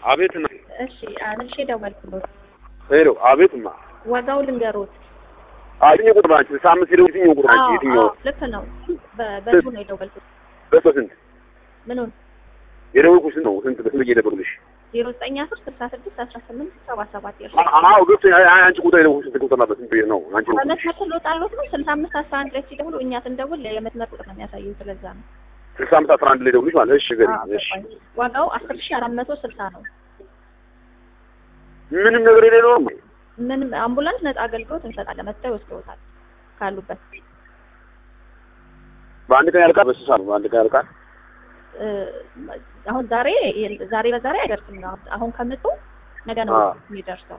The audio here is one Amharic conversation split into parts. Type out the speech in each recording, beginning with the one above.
አቤትና እሺ መልሼ ደወልኩሎት። ሄሎ አቤትማ ዋጋው ልንገሮት። የትኛው ቁጥር ናቸው? ስልሳ አምስት ሄደው የትኛው ቁጥር ናቸው? አዎ የትኛው አዎ፣ ልክ ነው። በ- በሱ ነው የደወልኩት። በስንት ምኑን የደወልኩሽ ስንት ነው? ስንት በስንት እየደወልኩልሽ? ዜሮ ዘጠኝ አስር ስልሳ ስድስት አስራ ስምንት ሰባ ሰባት የእርሱ አዎ ገብቶኝ። አይ አይ፣ አንቺ ቁጥር የደወልኩሽ ስንት ቁጥር ነበር? ስንት ነው አንቺ? በመስመር ትሎጣሎት ነው ስልሳ አምስት አስራ አንድ ላይ ሲደውሉ እኛ ስንደውል የመስመር ቁጥር ነው የሚያሳየው። ስለዛ ነው ስልሳ አምስት አስራ አንድ ላይ ደውልሽ ማለት እሺ፣ ገሪ አዎ፣ እሺ። ገባኝ። ዋጋው አስር ሺ አራት መቶ ስልሳ ነው። ምንም ነገር የሌለው ነው። ምንም አምቡላንስ ነጻ አገልግሎት እንሰጣለን። መጥተው ይወስደውታል ካሉበት በአንድ ቀን ያልቃል። በስሳ ነው በአንድ ቀን ያልቃል። እ፣ አሁን ዛሬ ዛሬ በዛሬ አይደርስም ነው። አሁን ከምጡ ነገ ነው አዎ። የሚደርሰው።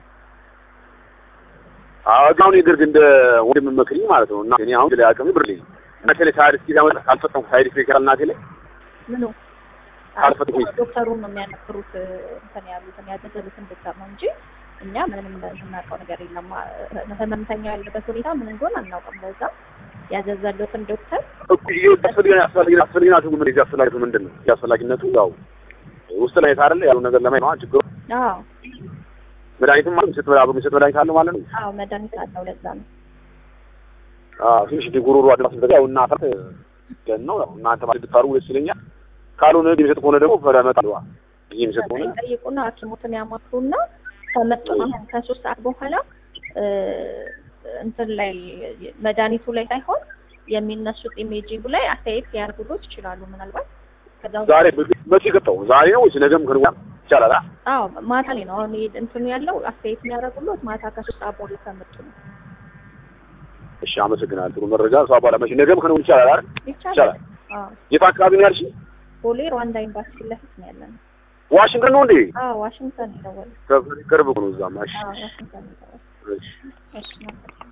አዎ አሁን የግርግ እንደ ወንድም መክሪ ማለት ነው። እና እኔ አሁን ላይ አቅም ብር ልኝ እናቴ ላይ ሳይድ እስኪ ያመጣ ካልፈጠንኩ ሳይድ ኢፌክት ያለ እናቴ ላይ ምኑ አልፈትኩኝ። ዶክተሩን ነው የሚያነክሩት እንትን ያሉትን ያዘዘሉትን ዶክተር ነው እንጂ እኛ ምንም የምናውቀው ነገር የለም። ህመምተኛው ያለበት ሁኔታ ምን እንደሆነ አናውቅም። ለዛ ያዘዘሉትን ዶክተር እኩል ያስፈልገን ያስፈልገን ያስፈልገናቱ ምን እዚህ አስፈላጊነቱ ምንድን ነው? ያስፈላጊነቱ ያው ውስጥ ላይ ታረለ ያለው ነገር ለማየት ነው ችግሩ። አዎ መድኃኒትም ማለት የሚሰጥ አብሮ የሚሰጥ መድኃኒት አለ ማለት ነው። አዎ መድኃኒት አለው። ለዛ ነው አዎ ትንሽ ጉሮሮ አድማስ ነገር ያው እና አፈር ገን ነው ያው እናንተ ማለት ብታሩ ደስ ይለኛል። ካልሆነ የሚሰጥ ከሆነ ደግሞ ፈረመጣ ይሄ የሚሰጥ ከሆነ ጠይቁና ሐኪሞትን ያማክሩና ከመጡ አሁን ከሶስት ሰዓት በኋላ እ፣ እንትን ላይ መድኃኒቱ ላይ ሳይሆን የሚነሱት ኢሜጂንግ ላይ አስተያየት ሊያደርጉሎት ይችላሉ። ምናልባት ከዛ ውስጥ- ዛሬ መቼ ገባው? ዛሬ ነው ወይስ ነገም ከነገ ወዲያ ይቻላል? አ አዎ ማታ ላይ ነው አሁን ይሄ እንትኑ ያለው አስተያየት የሚያደርጉሎት ማታ ከሶስት ሰዓት በኋላ ከመጡ ነው። እሺ አመሰግናለሁ። ጥሩ መረጃ ሰው አባላ መቼ ነገም ከነገ ወዲያ ይቻላል አይደል? ይቻላል። ይቻላል። አዎ የት አካባቢ ነው ያልሽ? ቦሌ ሩዋንዳ ኤምባሲ ፊት ለፊት ነው ያለን። ዋሽንግተን ነው እንዴ? አዎ ዋሽንግተን ይደወል። ቅርብ ነው እዛማ። እሺ አዎ ዋሽንግተን ይደወል። እሺ እሺ